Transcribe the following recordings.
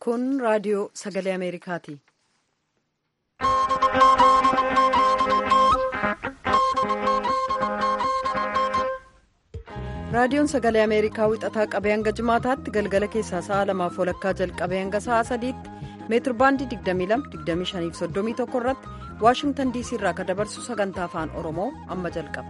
Kun raadiyoo sagalee Ameerikaati. Raadiyoon sagalee Ameerikaa wixataa qabee hanga jimaataatti galgala keessaa sa'a lamaaf walakkaa jalqabee hanga sa'a sadiitti meetirbaandii 22-25-31 irratti waashingtan diisii irraa kan dabarsu sagantaa afaan oromoo amma jalqaba.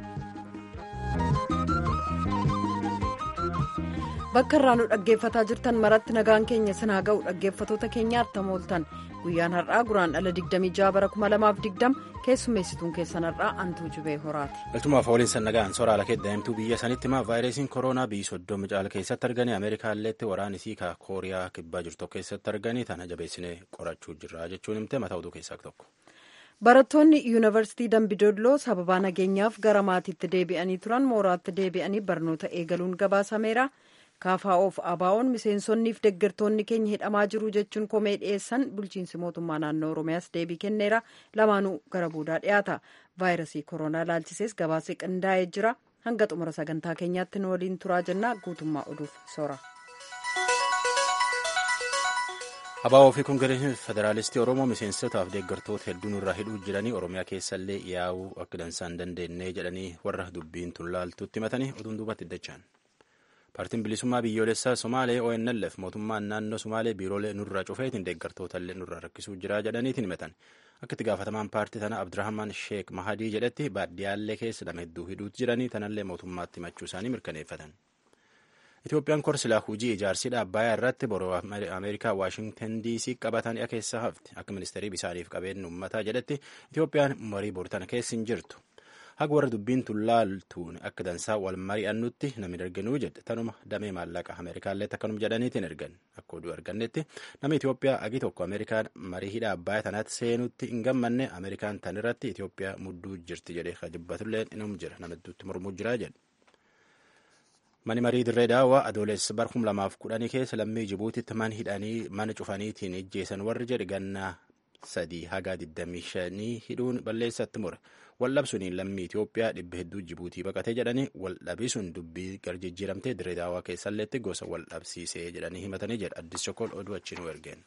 bakka irraa nu dhaggeeffataa jirtan maratti nagaan keenya sinaa ga'u dhaggeeffatoota keenya attam ooltan guyyaan har'aa guraan dhala 26 bara 2020 keessummeessituun keessan har'aa antuu jubee horaati. galchumaaf waliin nagaan soraala keeddaa'imtuu biyya sanitti himaa vaayirasiin kooroonaa biyyi soddoma caala keessatti arganii ameerikaalleetti waraanisii ka kooriyaa kibbaa jirtu keessatti arganii tana jabeessinee qorachuu jirra jechuun himte mataa oduu keessaa tokko. barattoonni yuunivarsiitii dambidolloo sababaa nageenyaaf gara maatiitti deebi'anii turan mooraatti deebi'anii barnoota eegaluun gabaasameera. kaafaa'oof abaa'oon miseensonniif deeggartoonni keenya hidhamaa jiru jechuun komee dhiyeessan bulchiinsi mootummaa naannoo oromiyaas deebii kenneera lamaanuu gara boodaa dhiyaata vaayirasii koronaa laalchisees gabaasee qindaa'ee jira hanga xumura sagantaa keenyaatti nu waliin turaa jennaa guutummaa oduuf soora. abaa'oo fi koongireesii federaalistii oromoo miseensotaaf deeggartoota hedduun irraa hidhuu jiranii oromiyaa keessallee yaa'uu akka dansaan dandeenye jedhanii warra dubbiin tun laaltutti himatanii oduun duubatti iddachaan. paartiin bilisummaa biyyoolessaa somaalee onlf mootummaan naannoo somaalee biiroolee nurraa cufeetiin deeggartootaallee nurraa rakkisuu jira jedhaniitiin himatan akka itti gaafatamaan paartii tana abdurahman sheek mahadii jedhetti baadiyyaallee keessa nama hedduu hidhuutti jiranii tanallee mootummaatti himachuu isaanii mirkaneeffatan. Itoophiyaan korsilaa hujii ijaarsiidha abbayaa irratti boroo ameerikaa waashingtan diisii qabatan keessa hafti akka ministeerii bisaaniif qabeenya uummataa jedhetti Itoophiyaan marii boortana keessa hin jirtu. haga warra dubbiin tun laaltuun akka dansaa wal mari'annutti namni erganuu jedhe tanuma damee maallaqa ameerikaallee akkanuma jedhaniitiin ergan akka oduu argannetti nama Itoophiyaa agi tokko ameerikaan marii hidha abbayaa tanaatti seenutti hin gammanne ameerikaan tan irratti Itoophiyaa mudduu jirti jedhee kajibbatullee inum jira nama hedduutti mormuu jira jedhe. Mani marii dirree daawwaa adoolessa bara kum lamaaf kudhanii keessa lammii Jibuutitti man hidhanii mana cufaniitiin ijjeessan warri jedhe gannaa sadii haga 25 hidhuun balleessatti mure. waldhabsuun lammii Itoophiyaa dhibba hedduu Jibuutii baqatee jedhanii waldhabisuun dubbii garjijjiiramtee dirree daawwaa keessalleetti gosa waldhabsiisee jedhanii himatanii jedha addis chokol oduu achiin ergeen.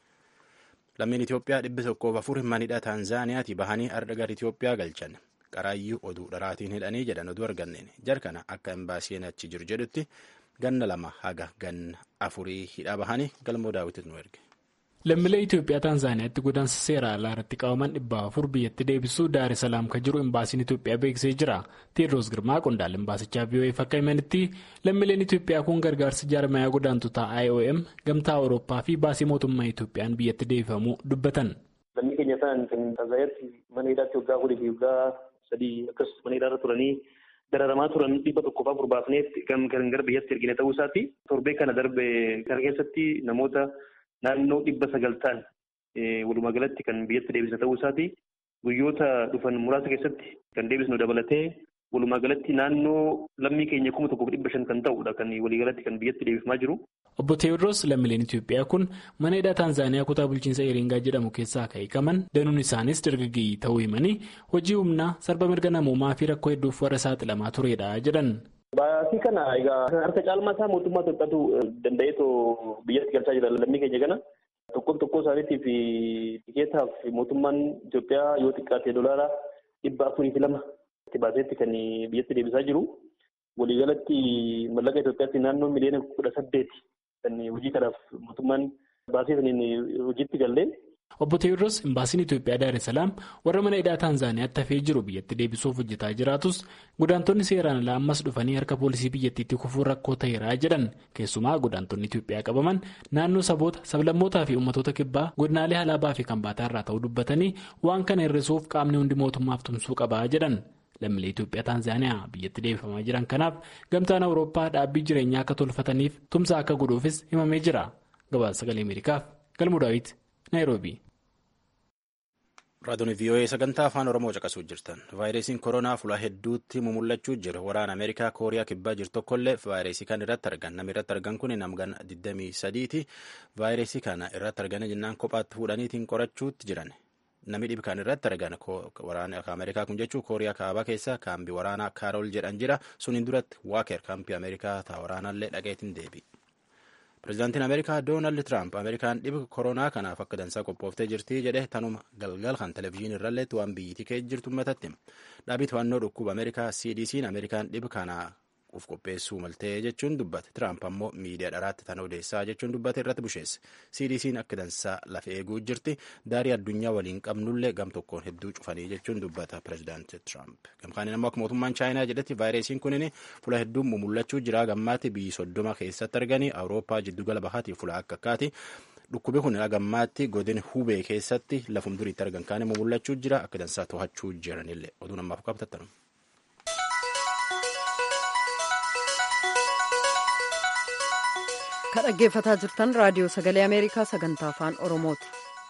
Lammiin Itoophiyaa dhibbi tokkoof afur manidha Taanzaaniyaati bahanii arda gara Itoophiyaa galchan qaraayyuu oduu dharaatiin hidhanii jedhan oduu arganneen jarkana akka imbaasiin achi jiru jedhutti ganna lama haga ganna afurii hidha bahanii galmoo daawwititu nu erge. lammiilee Itoophiyaa Taanzaaniyaatti godaansa seera alaa irratti qabaman dhibba afur biyyatti deebisuu Daar Salaam kan jiru imbaasiin Itoophiyaa beeksisee jira. Teedroos Girmaa qondaala imbaasichaa VOA akka himanitti lammiileen Itoophiyaa kun gargaarsa jaarmayaa godaantotaa IOM gamtaa Awurooppaa fi baasii mootummaa Itoophiyaan biyyatti deebifamuu dubbatan. Lammii keenya ta'an kan Taanzaaniyaatti mana hidhaatti waggaa afurii fi waggaa sadii akkasumas mana hidhaarra turanii dararamaa turan dhibba tokkoof afur baafneet kan gara biyyatti ergine ta'uu isaati. Torbee kana darbe kana keessatti namoota naannoo dhibba sagal ta'an walumaa galatti kan biyyatti deebisna ta'uu isaati. Guyyoota dhufan muraasa keessatti kan deebisnu dabalatee walumaa galatti naannoo lammii keenya kuma tokkoof dhibba shan kan ta'udha kan waliigalatti kan biyyatti deebifamaa jiru. Obbo Teewodroos lammiileen Itoophiyaa kun mana hidhaa Taanzaaniyaa kutaa bulchiinsa Eeringaa jedhamu keessaa kan hiikaman danuun isaanis dargaggeeyyii ta'uu himanii hojii humnaa sarba mirga namoomaa fi rakkoo hedduuf warra saaxilamaa turedha jedhan. Baasii kana egaa harka caalmaa isaa mootummaa Itoophiyaatu danda'eetoo biyyatti galchaa jira lammii keenya kana. Tokkoon tokkoo isaaniitiif tikeetaaf mootummaan Itoophiyaa yoo xiqqaate dolaara dhibba afurii fi lama itti baaseetti kan biyyatti deebisaa jiru. Waliigalatti mallaqa Itoophiyaatti naannoo miliyoona kudha saddeeti kan hojii kanaaf mootummaan baasii saniin hojiitti gallee. Obbo Teewodroos imbaasiin Itoophiyaa Daar Salaam warra mana hidhaa Taanzaaniyaatti hafee jiru biyyatti deebisuuf hojjetaa jiraatus godaantonni seeraan alaa ammas dhufanii harka poolisii biyyattiitti kufuun rakkoo ta'eeraa jedhan keessumaa godaantonni Itoophiyaa qabaman naannoo saboota sablammootaa fi uummattoota kibbaa godinaalee alaabaa fi kanbaataa irraa ta'uu dubbatanii waan kana hir'isuuf qaamni hundi mootummaaf tumsuu qabaa jedhan. Lammiilee Itoophiyaa Taanzaaniyaa biyyatti deebifamaa jiran kanaaf gamtaan Awurooppaa dhaabbii jireenyaa akka tolfataniif tumsa akka godhuufis himamee jira. Gabaasa sagalee Ameerikaaf Galmuu Daawit Naayiroobii. Raadiyoon VOA sagantaa afaan Oromoo caqasuu jirtan. Vaayirasiin koronaa fuula hedduutti mumullachuu jira. Waraana Ameerikaa Kooriyaa kibbaa jiru tokkollee vaayirasii kan irratti argan. Namni irratti argan kun namgan 23ti. Vaayirasii kana irratti argan jennaan kophaatti fuudhaniitiin qorachuutti jiran. Namni dhibi kan irratti argan waraana Ameerikaa kun jechuun Kooriyaa kaabaa keessa kaambii waraanaa Kaarool jedhan jira. Suniin duratti Waaker kaampii Ameerikaa ta'a waraanallee dhaqeetiin deebi. Pireezidaantiin Ameerikaa Doonaald Tiraamp Ameerikaan dhiba koronaa kanaaf akka dansaa qophooftee jirti jedhe tanuma galgal kan televezyiinii irralleetti waan biyyittii keessa jirtu uummatatti. Dhaabii to'annoo dhukkuba Ameerikaa CDC'n Ameerikaan dhiba kanaa uf qopheessuu maltee jechuun dubbate. Tiraamp ammoo miidiyaa dharaatti tan odeessaa jechuun dubbate irratti busheesse. CDC'n akka dansaa lafa eeguu jirti. Daarii addunyaa waliin qabnullee gam tokkoon hedduu cufanii jechuun dubbata pireezidaanti Tiraamp. Gamkaaniin ammoo akka mootummaan Chaayinaa jedhetti vaayirasiin kunin fuula hedduun mumullachuu jira. Gammaatti biyyi soddoma keessatti arganii Awurooppaa jiddugala bahaatiif fuula akka akkaati. Dhukkubi kun gammaatti godin hubee keessatti lafum duriitti argan kaane mumullachuu jira. Akka dansaa to'achuu jiranillee oduun ammaaf qabatattanu. Kan dhaggeeffataa jirtan raadiyoo sagalee Ameerikaa sagantaa afaan Oromooti.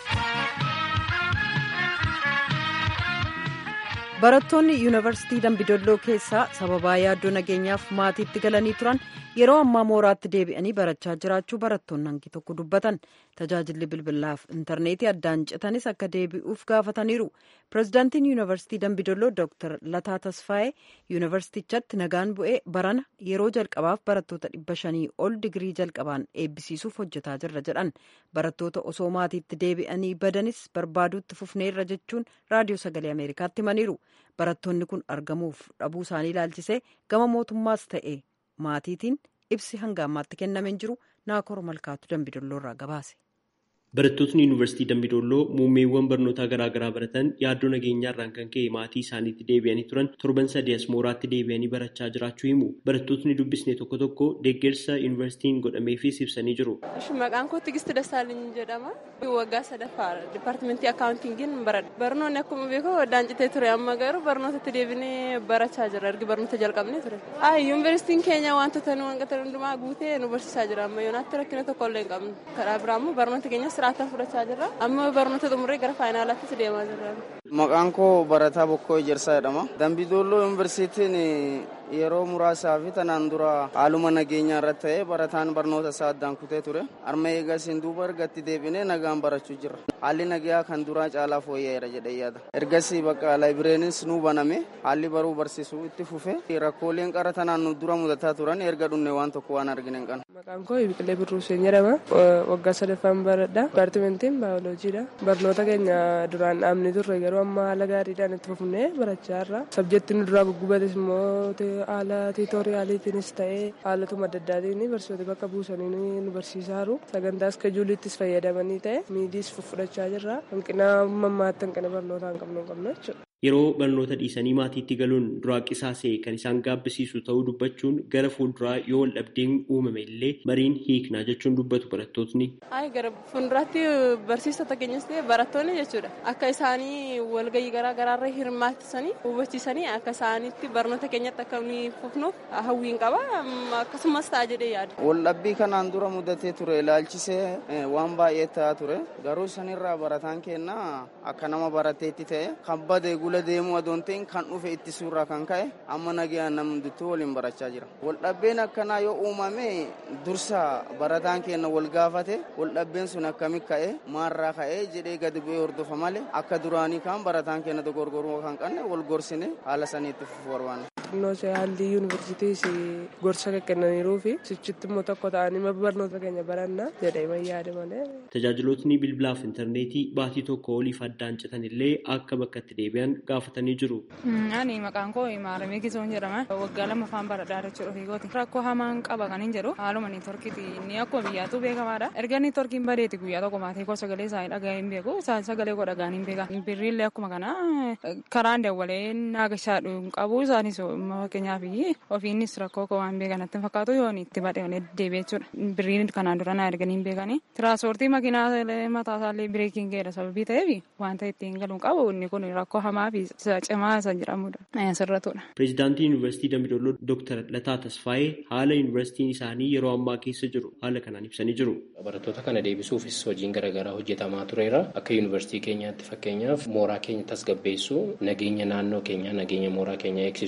Barattoonni yuunivarsiitii Dambidolloo keessaa sababaa yaaddoo nageenyaaf maatiitti galanii turan yeroo ammaa mooraatti deebi'anii barachaa jiraachuu barattoonni hangi tokko dubbatan. Tajaajilli bilbilaaf intarneetii addaan citanis akka deebi'uuf gaafataniiru. Pireezidaantiin yuunivarsiitii Dambidolloo Dr. Lataa Tasfaayee yuunivarsiitichatti nagaan bu'ee barana yeroo jalqabaaf barattoota dhibba shanii ol digirii jalqabaan eebbisiisuuf hojjetaa jirra jedhan. Barattoota osoo maatiitti deebi'anii badanis barbaaduutti fufneerra jechuun raadiyoo sagalee Ameerikaatti himaniiru. Barattoonni kun argamuuf dhabuu isaanii ilaalchisee gama mootummaas ta'e maatiitiin ibsi hanga ammaatti kennameen jiru naakor malkaatu Dambidolloorraa gabaase. Barattootni Yuunivarsiitii Dambidolloo muummeewwan barnootaa garaagaraa baratan yaaddoo nageenyaarraan kan ka'e maatii isaaniitti deebi'anii turan torban sadii as mooraatti deebi'anii barachaa jiraachuu himu. Barattootni dubbisne tokko tokko deeggarsa yuunivarsiitiin godhameefis ibsanii jiru. Maqaan koo Tigistii Dassaaliny jedhama. Waggaa sadaffaadha. Dipaartimentii akaawuntingiin baradha. Barnoonni akkuma beekamu addaan citee ture amma garuu barnootatti deebinee barachaa jira. Ergi barnoota jalqabnee ture. Yuunivarsiitiin keenya wantoota nu hanqatan hundumaa guutee nu barsiisaa jira. Amma yoonaatti rakkina tokko illee hin qabnu. Karaa biraa immoo barnoota keenyas siraataan fudhachaa jirra. Amma barnoota xumuree gara faayinaalaattis deemaa jirra. Maqaan koo Barataa Bokkoo Ejersaa jedhama. Dambidolloo Yuunivarsiitiin yeroo muraasaa fi tanaan dura haaluma nageenyaa irratti ta'ee barataan barnoota isaa addaan kutee ture. Arma eegasiin duuba ergatti deebinee nagaan barachuu jirra. Haalli nagaa kan duraa caalaa fooyya'eera jedhee yaada. Ergasii bakka laayibireenis nuu baname haalli baruu barsiisuu itti fufe rakkooleen qara tanaan nu dura mudataa turan erga dhunne waan tokko waan argine hin qabnu. Maqaan koo Biqilee Birruuseen jedhama. Waggaa sadaffaan baradha. Dipaartimentiin baayolojiidha. Barnoota keenya duraan dhaabne turre garuu amma haala gaariidhaan itti fufnee barachaa jirra. Sabjektiin nu duraa guggubates immoo haala tiitooriyaaliitiinis ta'ee haalatuma adda addaatiin barsiisota bakka buusanii nu barsiisaa jiru. Sagantaa iskejuuliittis fayyadamanii ta'e miidiis fudhachaa jirra. Hanqina mammaatti hanqina barnootaa hin qabnu hin qabnu jechuudha. Yeroo barnoota dhiisanii maatiitti galuun duraa qisaasee kan isaan gaabbisiisu ta'uu dubbachuun gara fuulduraa yoo wal dhabdeen uumame illee mariin hiiknaa jechuun dubbatu barattootni. Ayi gara fuulduraatti barsiisota keenyas ta'e barattoonni jechuudha. Akka isaanii walgahii garaa garaarra hirmaachisanii hubachiisanii akka isaaniitti barnoota keenyatti akka nuyi fufnuuf hawwiin qaba akkasumas ta'a jedhee yaada. Waldhabbii kanaan dura mudatee ture ilaalchisee waan baay'ee ta'aa ture garuu sanirraa barataan keenya akka nama barateetti ta'e kan badee gula deemuu adoon ta'in kan dhufe itti suuraa kan ka'e amma nagayaan namni hunduttuu waliin barachaa jira. Waldhabbeen akkanaa yoo uumame dursa barataan keenya wal gaafate waldhabbeen sun akkami ka'e maarraa ka'e jedhee gadi bu'ee hordofa malee akka duraanii kan barataan keenya dogorgoruu kan qabne wal gorsine haala saniitti fufuu barbaanna. Noose haalli yuunivarsiitiis gorsa kennaniiruu fi sichitti immoo tokko ta'anii barnoota keenya baranna jedhee yaade malee. Tajaajilootni bilbilaaf intarneetii baatii tokko oliif addaan citan illee akka bakka itti deebi'an gaafatanii jiru. Ani maqaan koo Maaramee Gizoon jedhama. Waggaa lama afaan baradhaa jechuudha fiigooti. Rakkoo hamaan qaba kan hin jedhu haaluma niitworkiiti inni akkuma biyyaatu beekamaadha. Erga niitworkiin badeeti guyyaa tokko maatii koo sagalee isaa dhagaa hin beeku isaan sagalee koo dhagaan hin beekan. Birriillee akkuma kana karaan dawwalee naagashaa hin qabu isaanis fakkeenyaaf ofiinis rakkoo koo waan beekan natti fakkaatu yoo itti badhe deebi'e jechuudha. Birriin kanaan dura naa erganii hin beekani. Tiraanspoortii makiinaa mataa isaallee bireekiin ga'eera sababii ta'eef wanta ittiin galuun qabu inni kun rakkoo hamaa fi cimaa isa jedhamudha. Sirratudha. Pireezidaantii Yuunivarsiitii Dambidolloo Dooktar Lataa Tasfaayee haala yuunivarsiitiin isaanii yeroo ammaa keessa jiru haala kanaan ibsanii jiru. Barattoota kana deebisuufis hojiin garaagaraa hojjetamaa tureera. Akka yuunivarsiitii keenyaatti fakkeenyaaf mooraa keenya tasgabbeessuu nageenya naannoo keenyaa nageenya mooraa keenyaa eegsisuuf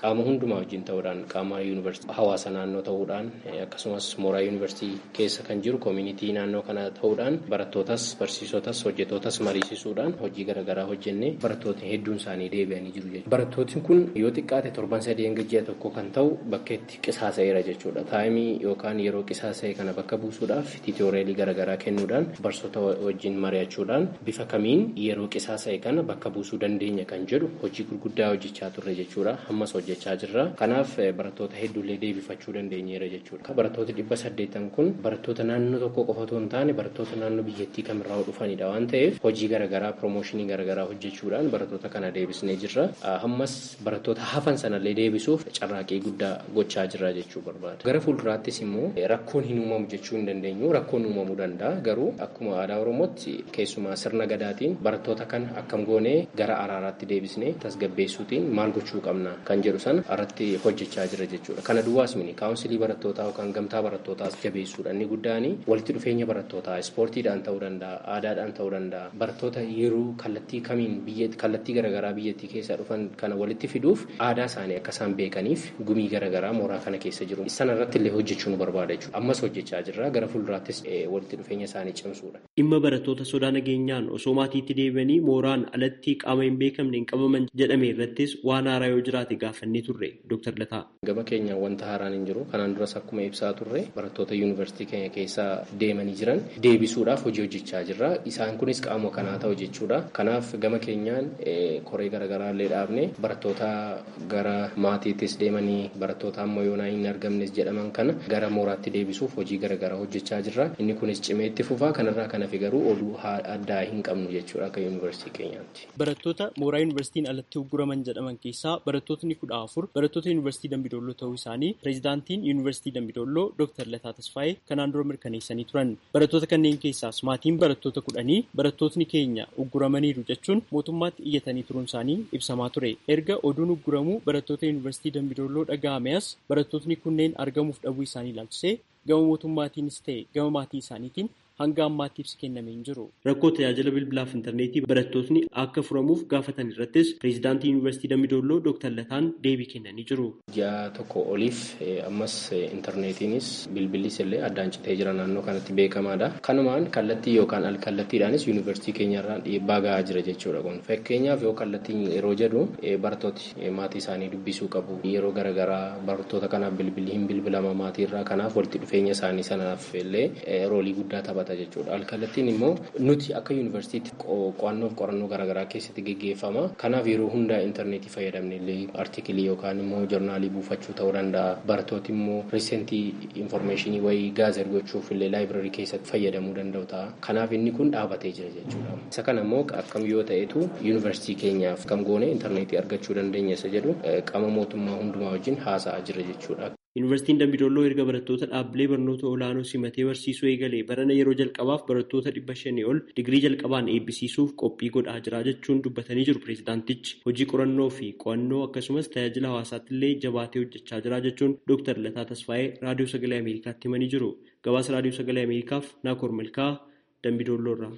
qaama hundumaa wajjin ta'uudhaan qaama yuunivarsiitii hawaasa naannoo ta'uudhaan akkasumas mooraa yuunivarsiitii keessa kan jiru koomunitii naannoo kana ta'uudhaan barattootas barsiisotas hojjetootas mariisisuudhaan hojii garaagaraa hojjennee barattootni hedduun isaanii deebi'anii jiru jechuudha. Barattootni kun yoo xiqqaate torban sadii hanga ji'a tokko kan ta'u bakkeetti qisaasa'eera jechuudha. Taayimii yookaan yeroo qisaasa'e kana bakka buusuudhaaf tiitooreelii garaagaraa kennuudhaan barsoota wajjin mari'achuudhaan bifa kamiin yeroo qisaasa'e kana bakka buusuu dandeenya kan jedhu hojii gurguddaa hojjechaa turre jechuudha. Ammas hojjechaa jirra. Kanaaf barattoota hedduullee deebifachuu dandeenyeera jechuudha. Barattoota dhibba saddeettan kun barattoota naannoo tokko qofa otoo hin taane barattoota naannoo biyyattii kamirraa dhufanidha waan ta'eef hojii garaagaraa piroomooshinii garaagaraa hojjechuudhaan barattoota kana deebisnee jirra. Ammas barattoota hafan sanallee deebisuuf carraaqii guddaa gochaa jirra jechuu barbaada. Gara fuulduraattis immoo rakkoon hin uumamu jechuu hin dandeenyu rakkoon uumamuu danda'a garuu akkuma aadaa oromootti keessumaa sirna gadaatiin barattoota kana akkam goonee gara araaraatti deebisnee tasgabbeessuutiin maal gochuu qabna kan jedhu sana irratti hojjechaa jira jechuudha. Kana duwwaas miti kaawunsilii barattootaa yookaan gamtaa barattootaas jabeessuudha inni guddaani walitti dhufeenya barattootaa ispoortiidhaan ta'uu danda'a aadaadhaan ta'uu danda'a barattoota yeroo kallattii kamiin biyya kallattii garaagaraa biyyattii keessaa dhufan kana walitti fiduuf aadaa isaanii akka isaan beekaniif gumii garaagaraa mooraa kana keessa jiru sana irratti illee hojjechuu nu barbaada jechuudha. Ammas hojjechaa jirra gara fuulduraattis walitti dhufeenya isaanii cimsuudha. Dhimma barattoota sodaa nageenyaan osoo maatiitti deebi'anii mooraan alatti qaama hin beekamne hin qabaman jedhame irrattis waan haaraa yoo jiraate gaafannee turre Dr. Lataa. Gama keenya wanta haaraan hin jiru. Kanaan duras akkuma ibsaa turre barattoota yuunivarsiitii keenya keessa deemanii jiran deebisuudhaaf hojii hojjechaa jirra. Isaan kunis qaama kanaa ta'u jechuudha. Kanaaf gama keenyaan koree garaagaraa illee dhaabne barattoota gara maatiittis deemanii barattoota amma yoonaa hin argamnes jedhaman kana gara mooraatti deebisuuf hojii garaagaraa hojjechaa jirra. Inni kunis cimee itti fufaa kanarraa kan hafe garuu oduu addaa hin qabnu jechuudha akka yuunivarsiitii keenyaatti. Barattoota mooraa yuunivarsiitiin alatti ugguraman jedhaman keessaa barattootni kudha afur barattoota yuunivarsiitii Dambidolloo ta'uu isaanii pireezidaantiin yuunivarsiitii Dambidolloo Dr. Lataa Tasfaayee kanaan dura mirkaneessanii turan. Barattoota kanneen keessaas maatiin barattoota kudhanii barattootni keenya ugguramaniiru jechuun mootummaatti iyyatanii turuun isaanii ibsamaa ture. Erga oduun ugguramuu barattoota yuunivarsiitii Dambidolloo dhaga'ame as barattootni kunneen argamuuf dhabuu isaanii ilaalchisee gama mootummaatiinis ta'e gama maatii isaaniitiin hanga ammaatti ibsi kennamee hin jiru. Rakkoo tajaajila bilbilaaf intarneetii barattootni akka furamuuf gaafatan irrattis pireezidaantii yuunivarsiitii Dambidolloo Dr. Lataan deebii kennanii jiru. Ji'a tokko oliif ammas intarneetiinis bilbilis illee addaan citee jira naannoo kanatti beekamaadha. Kanumaan kallattii yookaan alkallattiidhaanis yuunivarsiitii keenyarraan dhiibbaa gahaa jira jechuudha kun. Fakkeenyaaf yoo kallattiin yeroo jedhu barattooti maatii isaanii dubbisuu qabu. Yeroo garaagaraa barattoota kanaaf bilbilli hin bilbilama maatiirraa kanaaf walitti dhufeenya isaanii sanaaf illee roolii guddaa taphata. jechuudha. Alkallattiin immoo nuti akka yuunivarsiitii qo'annoof qorannoo garaagaraa keessatti geggeeffama. Kanaaf yeroo hundaa intarneetii fayyadamne illee artikilii yookaan immoo joornaalii buufachuu ta'uu danda'a. Barattooti immoo riisentii infoormeeshinii wayii gaazer gochuuf illee laayibrarii keessatti fayyadamuu danda'u ta'a. Kanaaf inni kun dhaabatee jira jechuudha. Isa kana immoo akkam yoo ta'etu yuunivarsiitii keenyaaf kam goone intarneetii argachuu dandeenya isa jedhu qaama mootummaa hundumaa wajjin haasa'aa jira jechuudha. Yuunivarsiitiin Dambidolloo erga barattoota dhaabbilee barnoota olaanoo simatee barsiisuu eegalee barana yeroo jalqabaaf barattoota dhibba shanii ol digirii jalqabaan eebbisiisuuf qophii godhaa jira jechuun dubbatanii jiru pireezidaantichi. Hojii qorannoo fi qo'annoo akkasumas tajaajila hawaasaatti illee jabaatee hojjechaa jira jechuun Dr. Lataa Tasfaayee raadiyoo sagalee Ameerikaatti himanii jiru. Gabaasa raadiyoo sagalee Ameerikaaf Naakoor Milkaa Dambidoolloorraa.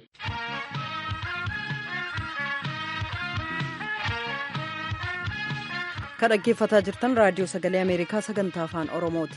kan dhaggeeffataa jirtan raadiyoo sagalee ameerikaa sagantaa afaan oromooti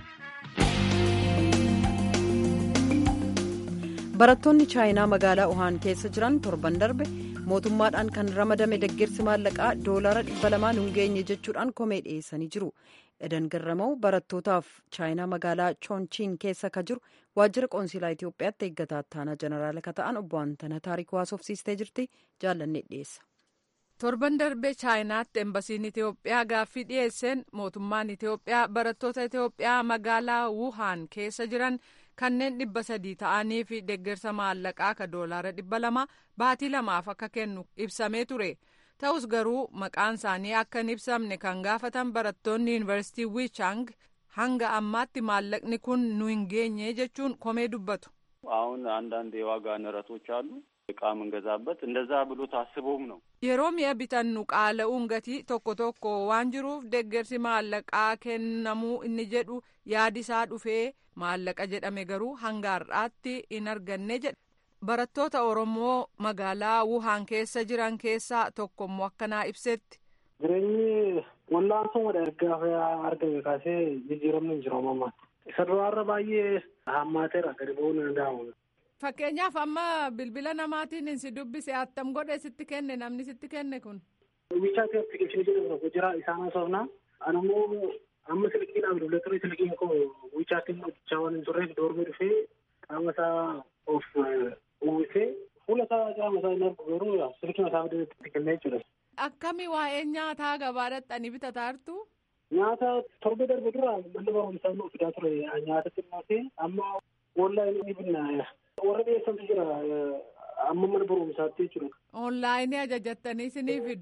barattoonni chaayinaa magaalaa uhaan keessa jiran torban darbe mootummaadhaan kan ramadame deeggarsi maallaqaa doolaara dhibba lamaan hin geenye jechuudhaan komee dhiyeessanii jiru edan garrama'u barattootaaf chaayinaa magaalaa choonchiin keessa ka jiru waajjira qoonsilaa itiyoophiyaatti eeggataa ittaanaa jeneraala ka ta'an obbo Antana taarikuu haasofsiistee jirti jaallanne dhiyeessa. torban darbe chaayinaatti embasiin itiyoophiyaa gaaffii dhiyeesseen mootummaan itiyoophiyaa barattoota itiyoophiyaa magaalaa wuhaan keessa jiran kanneen dhibba sadii ta'anii fi deeggarsa maallaqaa ka doolaara dhibba lama baatii lamaaf akka kennu ibsamee ture ta'us garuu maqaan isaanii akka hin ibsamne kan gaafatan barattoonni yuunivarsiitii wichang hanga ammaatti maallaqni kun nu hin geenye jechuun komee dubbatu. አሁን አንዳንድ የዋጋ ንረቶች አሉ እቃ የምንገዛበት እንደዛ ብሎ ታስቦም ነው yeroo mi'a bitannu qaala'uun gatii tokko tokko waan jiruuf deeggarsi maallaqaa kennamuu inni jedhu yaadisaa dhufee maallaqa jedhame garuu hanga har'aatti hin arganne jedha barattoota oromoo magaalaa wuhaan keessa jiran keessaa tokkommoo akkanaa ibsetti. jireenyi Wallaansummaa ergaa argame kaasee jijjiiramni hin jiru ammaa. Isa duraarra baay'ee hammaateera gadi ba'uu ni danda'amu. Fakkeenyaaf amma bilbila namaatiin si dubbise attam godhe sitti kenne namni sitti kenne kun. Wiichaati appilikeeshinii jedhamu tokko jira isaan haasofnaa. Anammoo amma silkiidhaan bilbila ture silkiin koo wiichaatiin hojjechaa waan hin turreef doormii dhufee qaama isaa of uwwisee fuula isaa qaama isaa hin argu garuu silkii mataa itti kennee jechuudha. Akkami waa'ee nyaataa gabaa dhaqxanii bitataa Nyaata torba darbe dura manni barumsaa nu fidaa ture nyaata xinnootee amma onlaayinii ni binna warra dhiyeessantu jira amma mana barumsaatti jechuudha. Onlaayinii ajajattanii isinii fidu.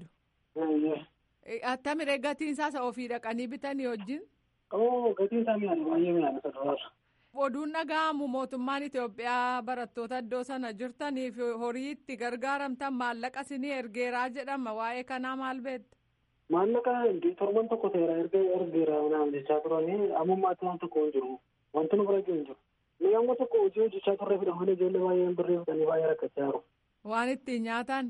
Attamire gatiin isaas ofii dhaqanii bitanii wajjin. Oo gatiin isaa mi'aana baay'ee mi'aana saduraasa. Oduun dhaga'amu mootummaan Itoophiyaa barattoota iddoo sana jirtaniif horii itti gargaaramtan maallaqa isinii ergeeraa jedhama waa'ee kanaa maal beekta? Maallaqa torban tokko ta'eera erga ergeera naan jechaa turanii ammummaatti waan tokko hin jiru wanti nu bira hin jiru. Ni amma tokko hojii hojjechaa turre fidhamanii ijoollee baay'een birree fidanii baay'ee rakkachaa jiru. Waan ittiin nyaatan?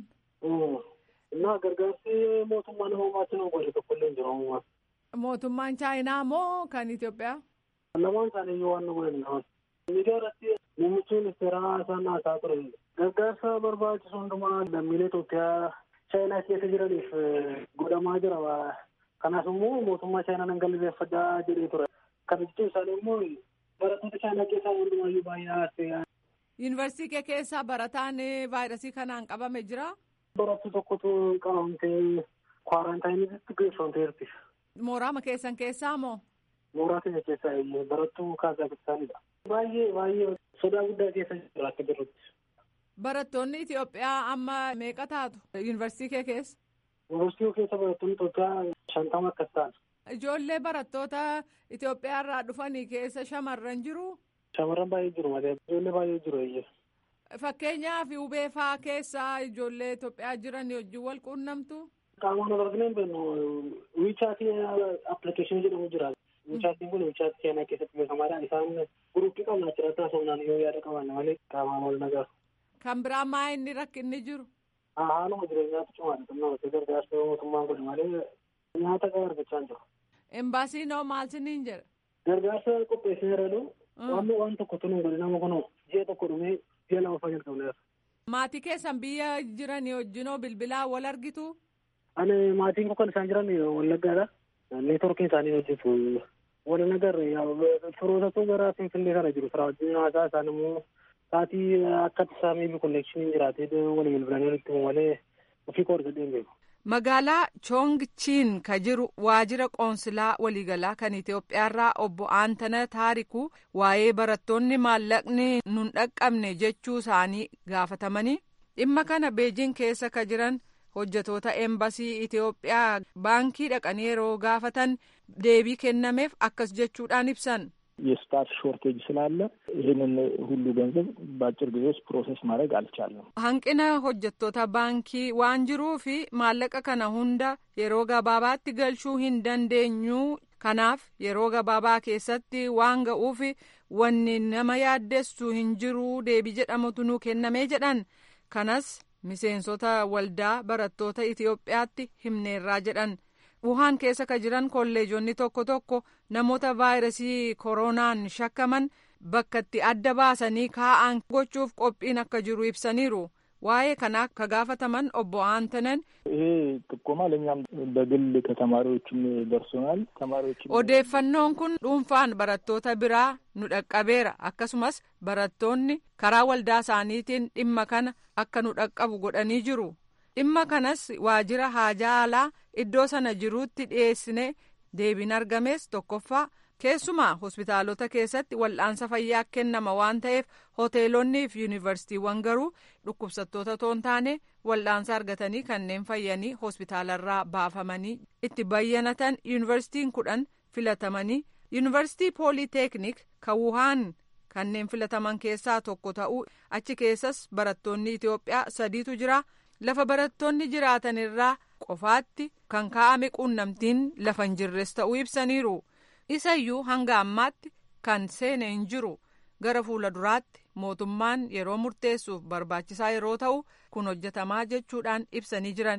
Innaa gargaarsi mootummaa nama maatti nu godhe tokko illee hin jiru ammumaa. Mootummaan Chaayinaa moo kan Itoophiyaa? Lamaan isaanii iyyuu waan nu godhan qaban. Miidiyaa irratti muummichi ministeeraa isaan haasaa ture. Gargaarsa barbaachisu hundumaa lammiilee Itoophiyaa chaayinaa keessa jiraniif godhamaa jira. Kanaaf immoo mootummaa chaayinaa nan galateeffadhaa jedhee ture. Kana jechuun isaanii immoo barattoota chaayinaa keessaa hundumaayyuu baay'ee haasee. Yuunivarsiitii kee keessaa barataan vaayirasii kanaan qabame jira? Barattuu tokkotu qabamtee kwaaraantaayiniitti geeffamteerti. Mooraama keessan keessaa moo? Mooraa keenya keessaa barattuu Kaazakistaanidha. Baay'ee baay'ee sodaa guddaa keessa jira akka jirrutti. Barattoonni Itoophiyaa amma meeqa taatu yuunivarsiitii kee keessa? Yuunivarsiitii keessa barattoonni Itoophiyaa shantama akkas ta'an. Ijoollee barattoota Itoophiyaa irraa dhufanii keessa shamarran jiru? Shamarran baay'ee jiru malee ijoollee baay'ee jiru eeyyee. Fakkeenyaaf hubee fa'aa keessaa ijoollee Itoophiyaa jiran wajjin wal quunnamtu? Qaamaan wal arginu hin beeknu wiichaatii appilikeeshinii jedhamu jira. Wiichaatiin kun wiichaatii chaayinaa keessatti beekamaadha. Isaan guruppii qabna achirratti haasofnaan yoo yaada qaban malee qaamaan wal nagaru. Kan biraa maa inni rakkinni jiru? Haaluma jireenyaatu cimaadha. Xinnoo gargaarsa mootummaan godhe malee nyaata gahaa argachaa hin jiru. Embaasiin hoo maal siniin jedha? Gargaarsa qopheessee jiru. Waan waan tokko tunu godhe nama kun ji'a tokko dhumee ji'a lama fayyadu qabneera. Maatii keessan biyya jiranii wajjinoo bilbilaa wal argitu? Ani maatiin kun kan isaan jiran wallaggaadha. Neetworkiin isaanii hojjetu. Wal nagarre firootatu gara Finfinnee kana jiru. Firaa wajjin haasaa isaan immoo sa'aatii akka isaa miibi konneekshiniin jiraatee wal bilbilanii walitti himu malee ofii koo argadhee hin beeku. Magaalaa Choongchiin ka jiru waajjira qoonsilaa waliigalaa kan Itoophiyaarraa obbo Aantana Taarikuu waa'ee barattoonni maallaqni nun dhaqqabne jechuu isaanii gaafatamanii dhimma kana beejiin keessa ka jiran hojjetoota eembasii Itoophiyaa baankii dhaqanii yeroo gaafatan deebii kennameef akkas jechuudhaan ibsan. የስታፍ ሾርቴጅ ስላለ ይህንን ሁሉ ገንዘብ በአጭር ጊዜ ውስጥ ፕሮሰስ ማድረግ አልቻለም። hanqina hojjettoota baankii waan jiruuf maallaqa kana hunda yeroo gabaabaatti galchuu hin dandeenyu kanaaf yeroo gabaabaa keessatti waan ga'uuf wanni nama yaaddessu hin jiru deebii jedhamutu nuu kennamee jedhan kanas miseensota waldaa barattoota Itoophiyaatti himneerraa jedhan. wuhaan keessa ka jiran kolleejonni tokko tokko namoota vaayirasii koronaan shakkaman bakka itti adda baasanii kaa'an gochuuf qophiin akka jiru ibsaniiru waa'ee kanaa ka gaafataman obbo Aantanan. ይሄ ጥቆማ ለእኛም በግል ከተማሪዎችም ደርሶናል። ተማሪዎችም odeeffannoon kun dhuunfaan barattoota biraa nu dhaqqabeera akkasumas barattoonni karaa waldaa isaaniitiin dhimma kana akka nu dhaqqabu godhanii jiru. dhimma kanas waajjira haajaa alaa iddoo sana jiruutti dhiyeessine deebiin argames tokkoffaa keessumaa hospitaalota keessatti wal'aansa fayyaa kennama waan ta'eef hoteelonnii fi yuunivarsiitiiwwan garuu dhukkubsattoota toon taane wal'aansa argatanii kanneen fayyanii hospitaalarraa baafamanii itti bayyanatan yuunivarsiitiin kudhan filatamanii yuunivarsiitii pooliteeknik kan wuhaan kanneen filataman keessaa tokko ta'uu achi keessas barattoonni itiyoophiyaa sadiitu jira. lafa barattoonni jiraatan irraa qofaatti kan kaa'ame quunnamtiin lafa hin jirres ta'uu ibsaniiru isayyuu hanga ammaatti kan seene hin jiru gara fuula duraatti mootummaan yeroo murteessuuf barbaachisaa yeroo ta'u kun hojjetamaa jechuudhaan ibsanii jiran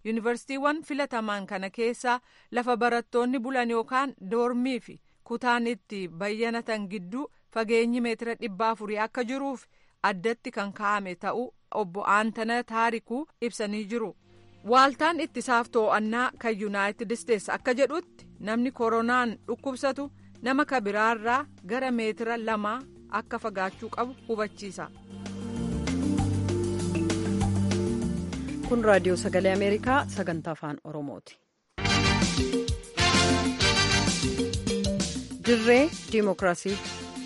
yuunivarsiitiiwwan filataman kana keessa lafa barattoonni bulan yookaan doormii fi kutaan itti bayyanatan gidduu fageenyi meetira dhibba afurii akka jiruuf addatti kan kaa'ame ta'uu obbo Aantana Taarikuu ibsanii jiru. Waaltaan ittisaaf to'annaa kan Yuunaayitid Isteets akka jedhutti namni koronaan dhukkubsatu nama kabiraarraa gara meetira lamaa akka fagaachuu qabu hubachiisa. kun raadiyoo sagalee ameerikaa sagantaa afaan oromooti. dirree diimokiraasii.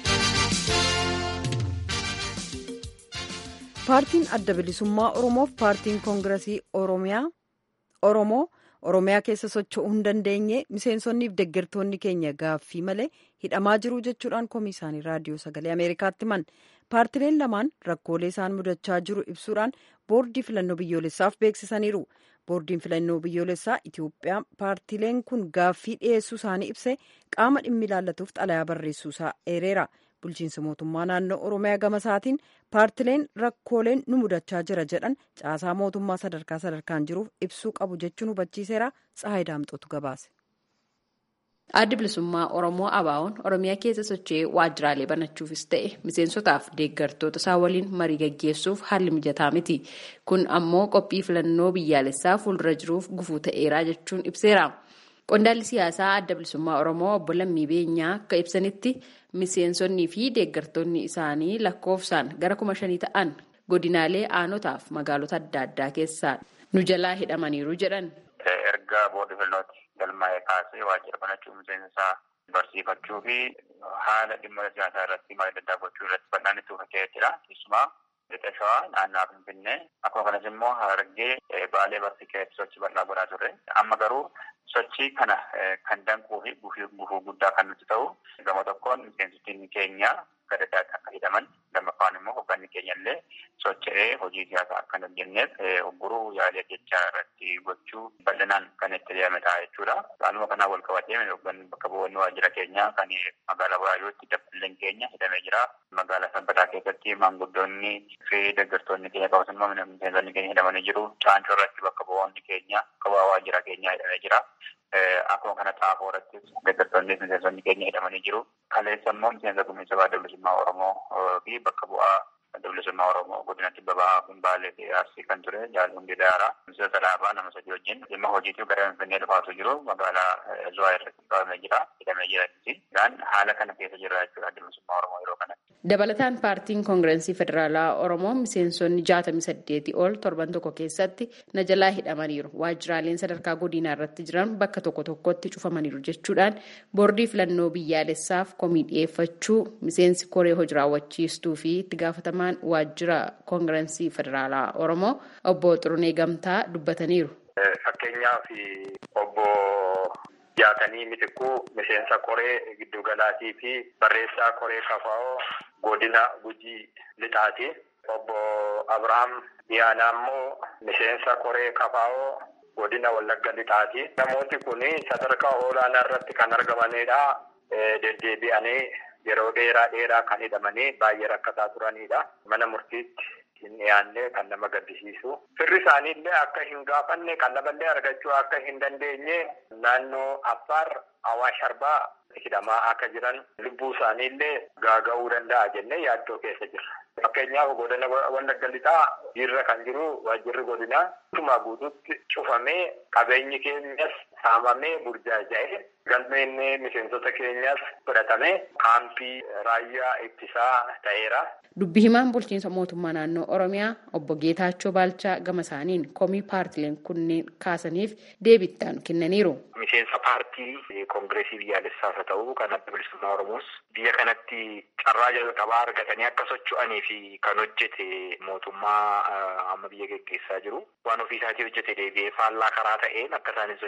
paartiin adda bilisummaa oromoof paartiin koongiresii oromiyaa oromoo oromiyaa keessa socho'uu hin dandeenye miseensonniif deeggartoonni keenya gaaffii malee hidhamaa jiru jechuudhaan komii isaanii raadiyoo sagalee ameerikaatti himan paartileen lamaan rakkoolee isaan mudachaa jiru ibsuudhaan boordii filannoo biyyoolessaaf beeksisaniiru boordiin filannoo biyyoolessaa itiyoophiyaa paartileen kun gaaffii dhiyeessuu isaanii ibsee qaama dhimmi ilaallatuuf xalayaa barreessuusaa eereera bulchiinsa mootummaa naannoo oromiyaa gama isaatiin paartileen rakkooleen nu mudachaa jira jedhan caasaa mootummaa sadarkaa sadarkaan jiruuf ibsuu qabu jechuun hubachiiseera tsahaay daamxootu gabaase. Addi bilisummaa Oromoo ABO'n Oromiyaa keessa socho'ee waajjiraalee banachuufis ta'e miseensotaaf deeggartoota isaa waliin marii gaggeessuuf haalli mijataa miti. Kun ammoo qophii filannoo biyyaalessaa fuuldura jiruuf gufuu ta'eera jechuun ibseera. Qondaalli siyaasaa adda bilisummaa Oromoo obbo Lammii Beenyaa akka ibsanitti miseensonnii fi deeggartoonni isaanii lakkoofsaan gara kuma shanii ta'an godinaalee aanotaaf magaalota adda addaa keessaa nu jalaa hidhamaniiru jedhan. Erga boordi filannootti galmaa'ee kaasee waajjira banachuu miseensaa barsiifachuu fi haala dhimma siyaasaa irratti marii adda addaa gochuu irratti bal'aan itti uffatee jira. Keessumaa lixa shawaa naannoo Finfinnee akkuma kanas immoo harargee baalee barsi keessatti sochii bal'aa godhaa turre. Amma garuu sochii kana kan danquu fi gufuu guddaa kan nuti ta'u gama tokkoon miseensotni keenya gara addaatti akka hidhaman lammaffaan immoo hoogganni keenya illee socho'ee hojii siyaasaa akka hin hojjenneef hogguruu yaalii jechaa irratti gochuu bal'inaan kan itti deeme ta'a jechuudha. Haaluma kanaan wal qabatee hoogganni bakka bu'oonni waajjira keenyaa kan magaalaa Buraayyootti dabballeen keenya hidhamee jira. Magaalaa Sabbataa keessatti maanguddoonni fi deeggartoonni keenya akkasumas immoo miseensonni keenya hidhamanii jiru. Caancoo irratti bakka bu'oonni keenya qabaa waajjira keenyaa hidhamee jira. Akkuma kana xaafoo irratti deeggartoonni miseensonni keenya hidhamanii jiru. Kaleessa immoo miseensa gumiinsa adda bilisummaa Oromoo fi bakka bu'aa adda bilisummaa Oromoo godinatti babaa Baalee fi Arsii kan ture Jaal Hundee Daaraa miseensa alaabaa nama sadii wajjin dhimma hojiitiif gara Finfinnee dhufaatu jiru magaalaa Zuwaa irratti qabamee jira hidhamee jira jechuudha. Haala kana keessa jira jechuudha adda bilisummaa Oromoo yeroo kanatti. Dabalataan paartiin koongirensii federaalaa Oromoo miseensonni jaatamii saddeetii ol torban tokko keessatti na jalaa hidhamaniiru. Waajjiraaleen sadarkaa godinaa irratti jiran bakka tokko tokkotti cufamaniiru jechuudhaan boordii filannoo biyyaalessaaf komii dhiyeeffachuu miseensi koree hojii raawwachiistuu fi itti gaafatamaan waajjira koongirensii federaalaa Oromoo obbo Xurunee Gamtaa dubbataniiru. Fakkeenyaaf obbo jaatanii mitikkuu miseensa koree giddugalaatii fi barreessaa koree kafaa'oo godina gujii lixaati. Obbo Abrahaam Diyaanaa immoo miseensa koree kafaa'oo godina wallagga lixaati. Namooti kun sadarkaa olaanaa irratti kan argamanidha. Deddeebi'anii yeroo dheeraa dheeraa kan hidhamanii baay'ee rakkataa turanidha. Mana murtiitti hin dhiyaanne kan nama gaddisiisu. Firri isaanii illee akka hin gaafanne qallaballee argachuu akka hin dandeenye naannoo Affaar Awaash Arbaa hidhamaa akka jiran lubbuu isaanii illee gaaga'uu danda'a jennee yaaddoo keessa jirra. Fakkeenyaaf godina wallagga lixaa jirra kan jiru waajjirri godinaa guutumaa guutuutti cufamee qabeenyi keenyas saamamee burjaaja'ee galmeen miseensota keenyas fudhatamee kaampii raayyaa ittisaa ta'eera. Dubbi himaan bulchiinsa mootummaa naannoo Oromiyaa obbo Geetaachoo Baalchaa gama isaaniin komii paartileen kunneen kaasaniif deebittaan kennaniiru. Miseensa paartii koongireesii biyyaalessaas haa ta'u kan adda bilisummaa Oromoos biyya kanatti carraa jalqabaa argatanii akka socho'anii fi kan hojjete mootummaa amma biyya geggeessaa jiru. Waan ofii isaatii hojjete deebi'ee faallaa karaa ta'een akka isaan hin sochoone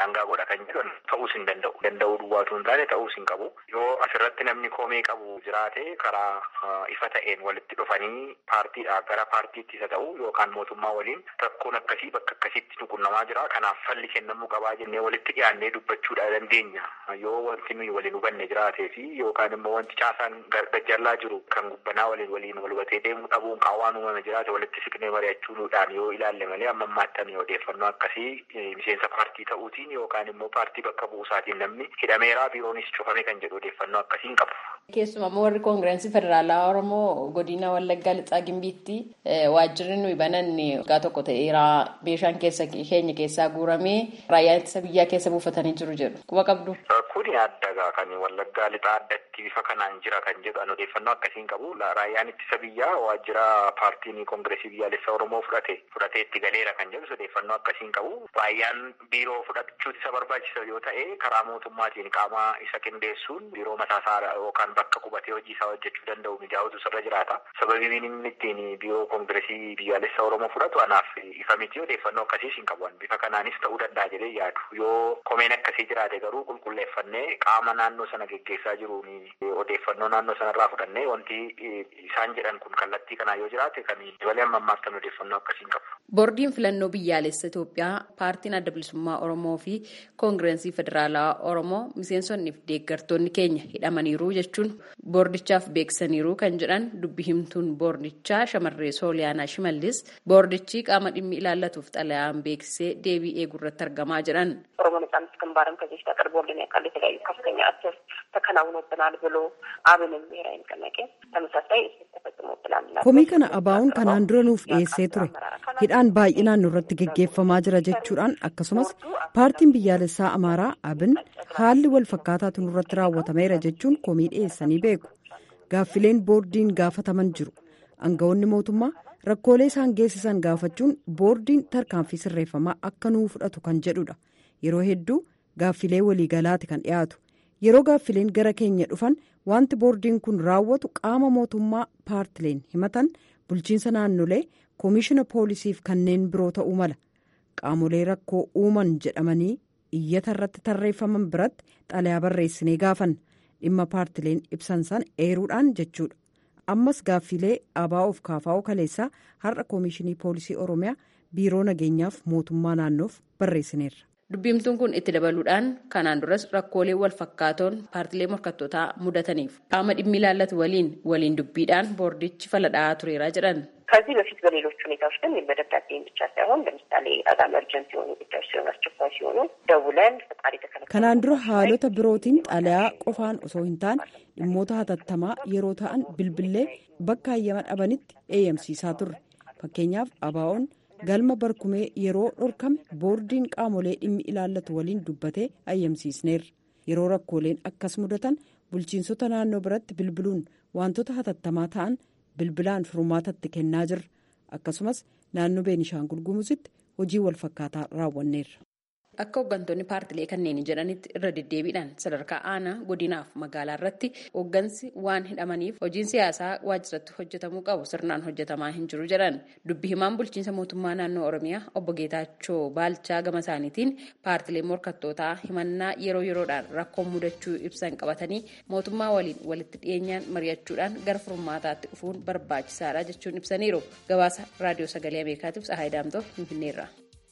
daangaa godha kan jedhan ta'uus hin danda'u. Danda'uu duwwaatu hin taane ta'uus hin qabu. Yoo asirratti namni komee qabu jiraate karaa ifa ta'een walitti dhufanii paartiidhaa gara paartiitti isa ta'u yookaan mootummaa waliin rakkoon akkasii bakka akkasitti nu qunnamaa jira. Kanaaf falli kennamuu qabaa jennee walitti dhiyaannee dubbachuudha dandeenya. Yoo wanti nuyi waliin hubanne jiraatee fi yookaan immoo wanti caasaan gajjallaa jiru kan gubbanaa waliin waliin wal hubatee deemuu dhabuun qaawwaan uumame jiraate walitti siqnee mari'achuudhaan yoo ilaalle malee amma ammaatti odeeffannoo akkasii miseensa paartii ta'uutiin yookaan immoo paartii bakka buusaatiin namni hidhameeraa biiroonis cufame kan jedhu odeeffannoo akkasii hin qabu. Keessumaa warri koongirensii federaalaa Oromoo godina Wallaggaa Lixaa Gimbiitti waajjirri nuyi bananne waggaa tokko ta'eera meeshaan keessa keenya keessaa guuramee raayyaa ittisa biyyaa keessa buufatanii jiru jedhu. Quba qabdu. Kuni adda kan Wallaggaa Lixaa addatti bifa kanaan jira kan jedhu an odeeffannoo akkasiin qabu. Raayyaan ittisa biyyaa waajjira paartiin koongiresii biyyaalessaa Oromoo fudhate fudhatee itti galeera kan jedhu odeeffannoo akkasiin qabu. Raayyaan biiroo fudhachuuti isa barbaachisa yoo ta'e karaa mootummaatiin qaama isa qindeessuun biiroo mataasaa yookaan bakka qubatee hojii isaa hojjechuu danda'u mijaa'utu sirra jiraata. Sababiin inni ittiin biiroo koongiresii biyyaalessaa Oromoo fudhatu anaaf ifa miti odeeffannoo akkasiis hin qabu. Bifa kanaanis ta'uu danda'a jedhee yaadu. Yoo komeen akkasii jiraate garuu qulqulleeffannee qaama naannoo sana geggeessaa jiruun odeeffannoo naannoo sanarraa fudhannee wanti isaan jedhan kun kallattii kanaa yoo jiraate kan dabalee amma ammaaf kan odeeffannoo akkasiin qabu. Boordiin filannoo biyyaalessa Itoophiyaa paartiin adda bilisummaa Oromoo fi koongirensii federaalaa Oromoo miseensonnii fi deeggartoonni keenya hidhamaniiru jechuun boordichaaf beeksisaniiru kan jedhan dubbi himtuun boordichaa shamarree Sooliyaanaa Shimallis boordichi qaama dhimmi ilaallatuuf xalayaan beeksisee deebii eegurratti argamaa jedhan. ኦሮሞ ነጻነት ግንባርም ከዚህ በፊት አቅርቦልን ያውቃል። የተለያዩ ከፍተኛ እስር ተከናውኖብናል ብሎ አብንም ብሔራዊ ንቅናቄ ተመሳሳይ እስር ተፈጽሞብናል። komii kana abaa'uun kanaan dura nuuf dhiyeessee ture hidhaan baay'inaan nurratti geggeeffamaa jira jechuudhaan akkasumas paartiin biyyaalessaa amaaraa abin haalli wal fakkaataatu nurratti raawwatameera jechuun komii dhiyeessanii beeku gaaffileen boordiin gaafataman jiru aangawoonni mootummaa rakkoolee isaan geessisan gaafachuun boordiin tarkaanfii sirreeffamaa akka nuu fudhatu kan jedhudha yeroo hedduu gaaffilee waliigalaati kan dhiyaatu yeroo gaaffileen gara keenya dhufan wanti boordiin kun raawwatu qaama mootummaa paartileen himatan bulchiinsa naannolee koomishina poolisiif kanneen biroo ta'uu mala qaamolee rakkoo uuman jedhamanii iyyata irratti tarreeffaman biratti xalayaa barreessinee gaafanna dhimma paartileen ibsan san eeruudhaan jechuudha ammas gaaffilee abaa'oof kaafaa'oo kaleessaa har'a koomishinii poolisii oromiyaa biiroo nageenyaaf mootummaa naannoof barreessineerra. Dubbimtuun kun itti dabaluudhaan kanaan duras rakkoolee wal fakkaatoon paartilee morkattootaa mudataniif qaama dhimmi ilaallatu waliin waliin dubbiidhaan boordichi faladhaa tureera jedhan. ከዚህ በፊት በሌሎች ሁኔታዎች ግን በደብዳቤ ብቻ ሳይሆን ለምሳሌ በጣም እርጀንት የሆኑ ጉዳዮች ሲሆኑ አስቸኳይ ሲሆኑ ደውለን ፈቃድ የተከለከለ kanaan dura haalota birootiin xalayaa qofaan osoo hin taane dhimmoota hatattamaa yeroo ta'an bilbillee bakka hayyama dhabanitti eeyyamsiisaa turre fakkeenyaaf abaa'oon galma barkumee yeroo dhorkame boordiin qaamolee dhimmi ilaallatu waliin dubbatee ayyamsiisneerra yeroo rakkooleen akkas mudatan bulchiinsota naannoo biratti bilbiluun wantoota hatattamaa ta'an bilbilaan furmaatatti kennaa jirra akkasumas naannoo beenishaangul gumuzitti hojii wal fakkaataa raawwanneerra. Akka hooggantoonni paartilee kanneen jedhanitti irra deddeebiidhaan sadarkaa aanaa godinaaf magaalaa irratti hooggansi waan hidhamaniif hojiin siyaasaa waajjiratti hojjetamuu qabu sirnaan hojjetamaa hin jiru jedhan dubbi himaan bulchiinsa mootummaa naannoo oromiyaa obbo Geetaachoo Baalchaa gama isaaniitiin paartilee morkattootaa himannaa yeroo yeroodhaan rakkoon mudachuu ibsan qabatanii mootummaa waliin walitti dhiyeenyaan mari'achuudhaan gara furmaataatti dhufuun barbaachisaadha jechuun ibsaniiru gabaasa raadiyoo sagalee ameerikaatiif Tsahaay Daamtoo Finfinneerra.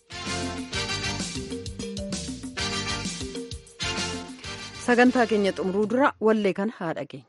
sagantaa keenya xumuruu dura wallee kan haa dhageenyu.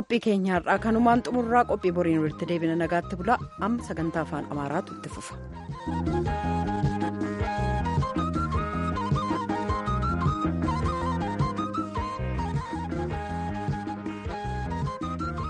qophii keenyaarraa kanumaan xumurraa qophii boriin walitti deebina nagaatti bulaa amma sagantaa afaan amaaraatu itti fufa.